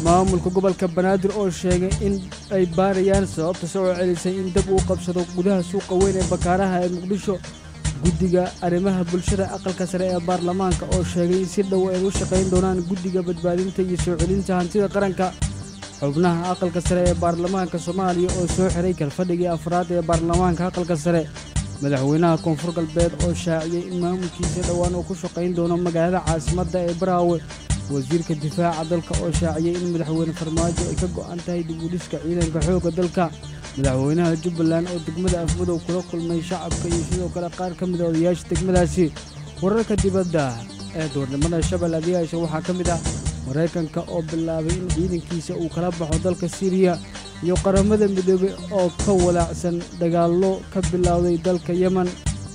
maamulka gobolka banaadir oo sheegay in ay baarayaan sababta soo celisay in dab uu qabsado gudaha suuqa weyn ee bakaaraha ee muqdisho guddiga arrimaha bulshada aqalka sare ee baarlamaanka oo sheegay in si dhow ay u shaqayn doonaan guddiga badbaadinta iyo soo celinta hantida qaranka xubnaha aqalka sare ee baarlamaanka soomaaliya oo soo xiray kalfadhigii afraad ee baarlamaanka aqalka sare madaxweynaha koonfur galbeed oo shaaciyey in maamulkiisa dhowaan uu ku shaqayn doono magaalada caasimadda ee baraawe wasiirka difaaca dalka oo shaaciyey in madaxweyne farmaajo ay ka go'an tahay dib u dhiska ciidanka xoogga dalka madaxweynaha jubbaland oo degmada afmadow kula kulmay shacabka iyo sidoo kale qaar ka mid a odayaasha degmadaasi wararka dibadda ee duurnimada shabel adiyaasha waxaa ka mid ah maraykanka oo bilaabay in ciidankiisa uu kala baxo dalka siiriya iyo qaramada midoobey oo ka walaacsan dagaallo ka bilowday dalka yemen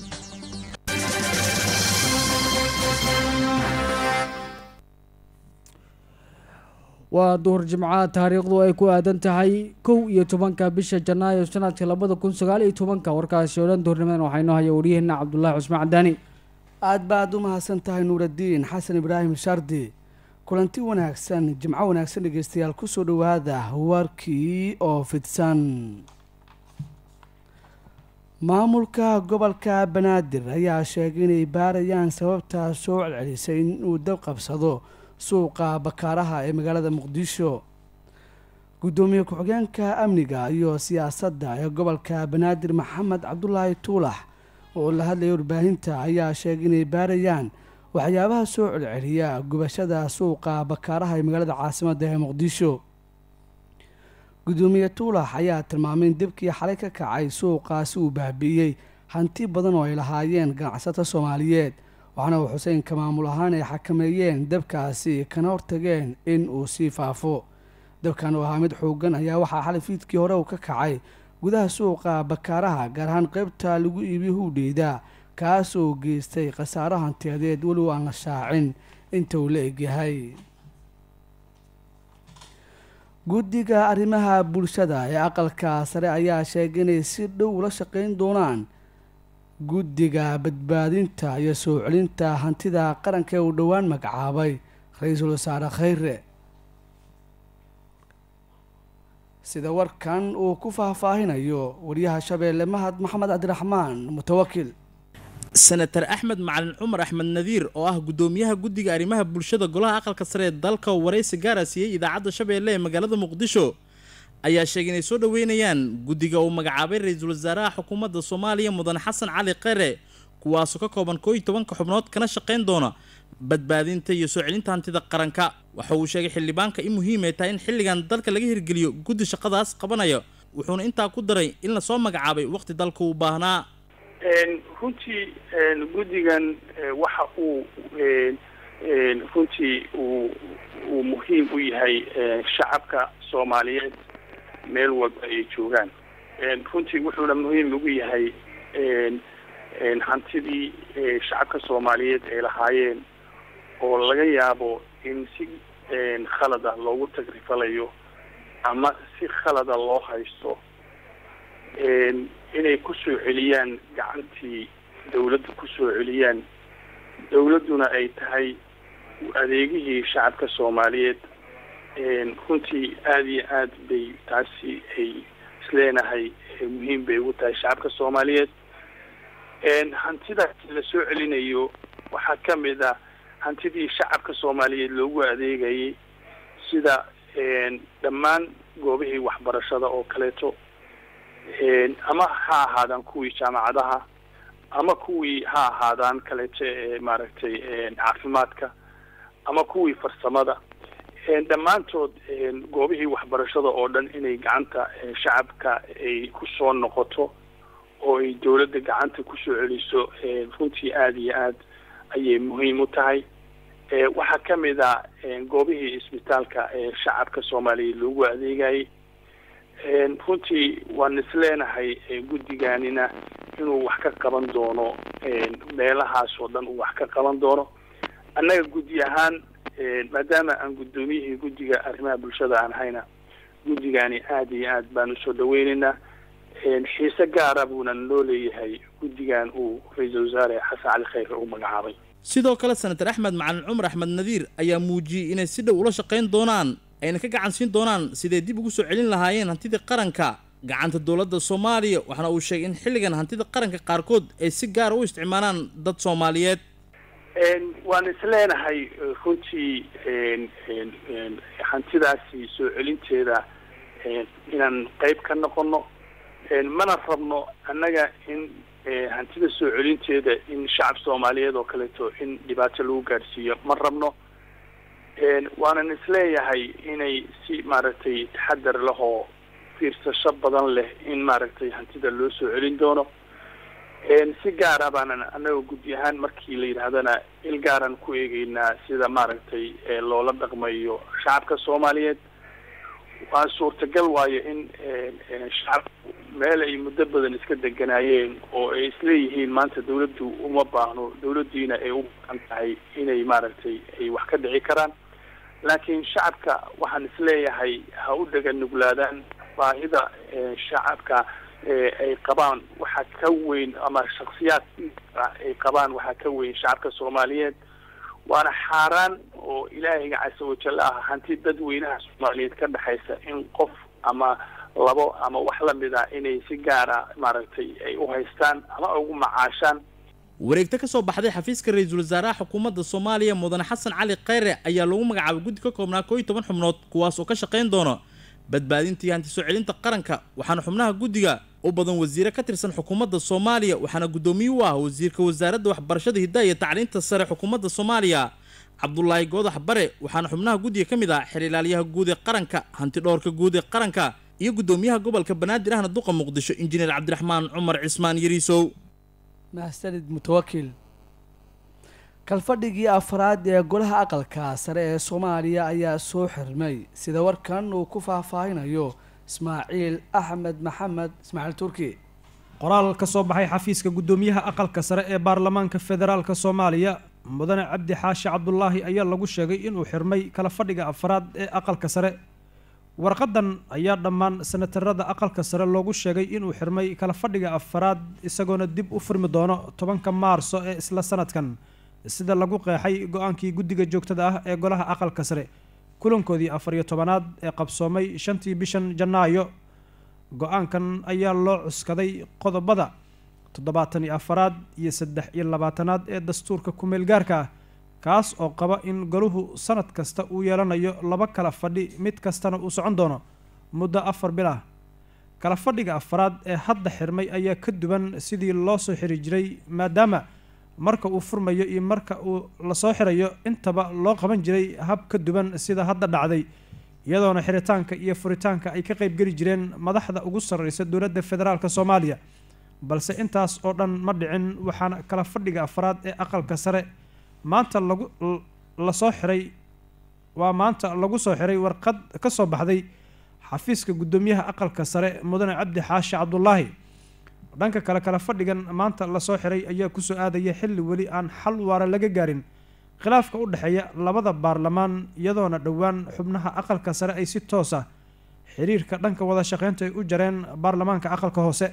waa duhur jimcaha taariikhdu ay ku aadan tahay kow iyo tobanka bisha janaayo sanadka labada kun sagaal iyo tobanka warkaasi oo dhan duhurnimadan waxaa inoo haya waryaheena cabdulaahi cusmaan cadaani aad baad u mahadsan tahay nuuraddiin xasan ibraahim shardi kulanti wanaagsan jimco wanaagsan dhegeystayaal kusoo dhowaada warkii oo fidsan maamulka gobolka banaadir ayaa sheegay inay baarayaan sababtaa soo celcelisay inuu dab qabsado suuqa bakaaraha ee magaalada muqdisho guddoomiye ku-xigeenka amniga iyo siyaasadda ee gobolka banaadir maxamed cabdulaahi tuulax oo la hadlaya warbaahinta ayaa sheegay inay baarayaan waxyaabaha soo celceliya gubashada suuqa bakaaraha ee magaalada caasimadda ee muqdisho guddoomiye tuulax ayaa tilmaamay in dibkii xalay ka kacay suuqaasi uu baabi'iyey hanti badan oo ay lahaayeen ganacsato soomaaliyeed waxaana uu xuseenka maamul ahaan ay xakameeyeen dabkaasi kana hortageen in uu sii faafo dabkan oo ahaa mid xoogan ayaa waxaa xalay fiidkii hore uu ka kacay gudaha suuqa bakaaraha gaar ahaan qaybta lagu iibiyo huudheyda kaas oo geystay khasaaro hantiyadeed weliw aan la shaacin inta uu la egyahay guddiga arrimaha bulshada ee aqalka sare ayaa sheegay inay si dhow ula shaqayn doonaan guddiga badbaadinta iyo soo celinta hantida qaranka ee uu dhowaan magacaabay ra-iisul wasaare khayre sida warkan uu ku faahfaahinayo wariyaha shabeelle mahad maxamed cabdiraxmaan mutawakil senatar axmed macalin cumar axmed nadiir oo ah guddoomiyaha guddiga arrimaha bulshada golaha aqalka sare ee dalka oo waraysi gaara siiyey idaacadda shabeelle ee magaalada muqdisho ayaa sheegay inay soo dhoweynayaan guddiga uu magacaabay ra-iisul wasaaraha xukuumadda soomaaliya mudane xasan cali kheyre kuwaasoo ka kooban koo iyo tobanka xubnood kana shaqayn doona badbaadinta iyo soo celinta hantida qaranka waxa uu sheegay xildhibaanka in muhiim ay tahay in xilligan dalka laga hirgeliyo guddi shaqadaas qabanaya wuxuuna intaa ku daray in lasoo magacaabay waqti dalka uu baahnaa runtii guddigan waxa uu runtii uu uu muhiim u yahay shacabka soomaaliyeed meel walba ay joogaan runtii wuxuuna muhiim ugu yahay hantidii shacabka soomaaliyeed ay lahaayeen oo laga yaabo in si khalad ah loogu tagrifalayo ama si khalada loo haysto inay kusoo celiyaan gacantii dawladda kusoo celiyaan dawladduna ay tahay adeegihii shacabka soomaaliyeed runtii aada iyo aad bay taasi ay isleenahay muhiim bay ugu tahay shacabka soomaaliyeed hantidaas la soo celinayo waxaa ka mid ah hantidii shacabka soomaaliyeed loogu adeegayay sida dhammaan goobihii waxbarashada oo kaleeto ama ha ahaadaan kuwii jaamacadaha ama kuwii ha ahaadaan kaleeto ee maaragtay caafimaadka ama kuwii farsamada dhammaantood goobihii waxbarashada oo dhan inay gacanta shacabka ay kusoo noqoto oo ay dawladda gacanta kusoo celiso runtii aada iyo aad ayay muhiim u tahay waxaa ka mid a goobihii isbitaalka ee shacabka soomaaliyeed loogu adeegayay runtii waan isleenahay guddiganina inuu wax ka qaban doono meelahaas oo dhan uu wax ka qaban doono annaga guddi ahaan maadaama aan guddoomiyihii guddiga arrimaha bulshada aan hayna guddigani aada iyo aad baan usoo dhaweyneynaa xiise gaara buuna loo leeyahay guddigan uu ra-iisul wasaare xasan cali khayre uu magacaabay sidoo kale senatar axmed macalin cumar axmed nadiir ayaa muujiyey inay si dhow ula shaqayn doonaan ayna ka gacan siin doonaan siday dib ugu soo celin lahaayeen hantidii qaranka gacanta dowladda soomaaliya waxaana uu sheegay in xilligan hantida qaranka qaarkood ay si gaara u isticmaalaan dad soomaaliyeed waan isleenahay runtii hantidaasi soo celinteeda inaan qeyb ka noqono mana rabno annaga in hantida soo celinteeda in shacab soomaaliyeed oo kaleeto in dhibaato lagu gaadhsiiyo ma rabno waanan isleeyahay inay si maaragtay taxadar leh oo fiirsasho badan leh in maaragtay hantida loo soo celin doono si gaara baanan annaga guddi ahaan markii la yidhaahdana il gaaran ku eegeynaa sida maaragtay loola dhaqmayo shacabka soomaaliyeed waa suurtagal waayo in shacabku meel ay muddo badan iska deganaayeen oo ay isleeyihiin maanta dawladdu uma baahno dawladdiina ay u baahan tahay inay maaragtay ay wax ka dhici karaan laakiin shacabka waxaan isleeyahay ha u dhega nuglaadaan baahida shacabka ay qabaan waxaa ka weyn ama shaksiyaad ay qabaan waxaa ka weyn shacabka soomaaliyeed waana xaaraan oo ilaahayga casa wajal ah hanti dadweynaha soomaaliyeed ka dhexaysa in qof ama labo ama wax lamid ah inay si gaara maaragtay ay u haystaan ama ugu macaashaan wareegto ka soo baxday xafiiska ra-iisul wasaaraha xukuumadda soomaaliya mudane xasan cali khayre ayaa lagu magacaabay guddi ka koobnaa koo iyo toban xubnood kuwaas oo ka shaqayn doono badbaadintii hanti soo celinta qaranka waxaana xubnaha guddiga u badan wasiire ka tirsan xukuumadda soomaaliya waxaana guddoomiye u ah wasiirka wasaaradda waxbarashada hiddaha iyo tacliinta sare xukuumadda soomaaliya cabdulaahi goodax bare waxaana xubnaha guddiga ka mid ah xerilaalyaha guud ee qaranka hanti dhowrka guud ee qaranka iyo guddoomiyaha gobolka banaadir ahna duqa muqdisho injineer cabdiraxmaan cumar cismaan yariisow mahsanid mutawakil kalfadhigii afraad ee golaha aqalka sare ee soomaaliya ayaa soo xirmay sida warkan uu ku faahfaahinayo ismaaciil axmed maxamed ismaaciil turki qoraal ka soo baxay xafiiska guddoomiyaha aqalka sare ee baarlamaanka federaalka soomaaliya mudane cabdi xaashi cabdulaahi ayaa lagu sheegay inuu xirmay kala fadhiga afraad ee aqalka sare warqadan ayaa dhammaan sanatarada aqalka sare loogu sheegay inuu xirmay kala fadhiga afraad isagoona dib u furmi doono tobanka maarso ee isla sanadkan sida lagu qeexay go-aankii guddiga joogtada ah ee golaha aqalka sare kulankoodii afar iyo tobanaad ee qabsoomay shantii bishan janaayo go-aankan ayaa loo cuskaday qodobada toddobaatan iyo afaraad iyo saddex iyo labaatanaad ee dastuurka ku-meel gaarka ah kaas oo qaba in goluhu sanad kasta uu yeelanayo laba kala fadhi mid kastana uu socon doono muddo afar bil ah kala fadhiga afaraad ee hadda xirmay ayaa ka duwan sidii loo soo xiri jiray maadaama marka uu furmayo iyo marka uu lasoo xirayo intaba loo qaban jiray hab ka duwan sida hadda dhacday iyadoona xiritaanka iyo furitaanka ay ka qeybgeli jireen madaxda ugu sarreysa dowladda federaalk soomaaliya balse intaas oo dhan ma dhicin waxaana kala fadhiga afraad ee aqalka sare maanta lagu lasoo xiray waa maanta lagu soo xiray warqad ka soo baxday xafiiska guddoomiyaha aqalka sare mudane cabdi xaashi cabdulaahi dhanka kale kala fadhigan maanta lasoo xiray ayaa kusoo aadaya xilli weli aan xal waara laga gaarin khilaafka u dhexeeya labada baarlamaan iyadoona dhowaan xubnaha aqalka sare ay si toos ah xiriirka dhanka wada shaqeynta ay u jareen baarlamaanka aqalka hoose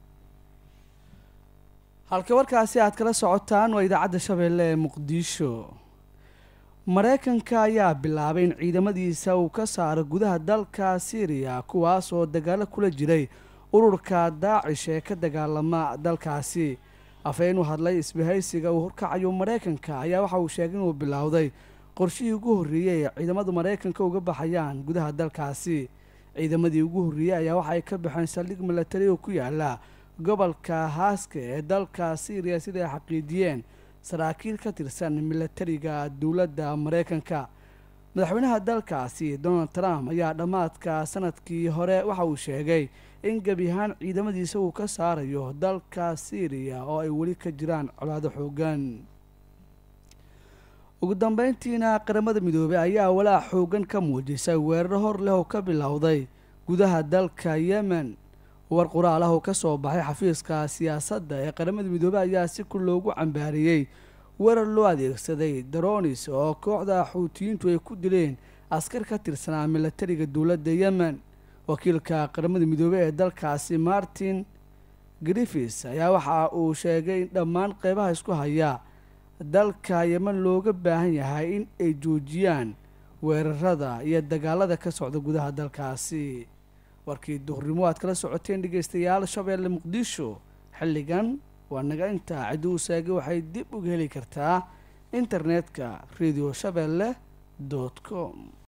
halka warkaasi aad kala socotaan waa idaacadda shabeelle ee muqdisho mareykanka ayaa bilaabay in ciidamadiisa uu ka saaro gudaha dalka syriya kuwaas oo dagaalo kula jiray ururka daacish ee ka dagaalama dalkaasi afhayeen u hadlay isbahaysiga uu horkacayo mareykanka ayaa waxa uu sheegay inuu bilowday qorshihii ugu horreeyey ee ciidamada mareykanka uga baxayaan gudaha dalkaasi ciidamadii ugu horreeyey ayaa waxa ay ka baxeen saldhig milatari oo ku yaala gobolka haaska ee dalka syriya sida ay xaqiijiyeen saraakiil ka tirsan milatariga dowladda mareykanka madaxweynaha dalkaasi donald trump ayaa dhammaadka sanadkii hore waxa uu sheegay in gebi ahaan ciidamadiisa uu ka saarayo dalka syriya oo ay weli ka jiraan colaado xoogan ugu dambeyntiina qaramada midoobey ayaa walaac xoogan ka muujisay weeraro hor leh oo ka bilowday gudaha dalka yemen war qoraal ah oo ka soo baxay xafiiska siyaasadda ee qaramada midoobey ayaa si ku loogu cambaariyey weerar loo adeegsaday daronis oo kooxda xuutiyiintu ay ku dileen askar ka tirsanaa milatariga dowladda yemen wakiilka qaramada midoobey ee dalkaasi martin griffis ayaa waxa uu sheegay in dhammaan qeybaha isku haya dalka yemen looga baahan yahay in ay joojiyaan weerarada iyo dagaalada ka socda gudaha dalkaasi warkii duhurnimo aad kala socoteen dhegeystayaal shabeelle muqdisho xilligan waa naga intaa ciduu saagi waxay dib uga heli kartaa internetka radio shabeelle dot com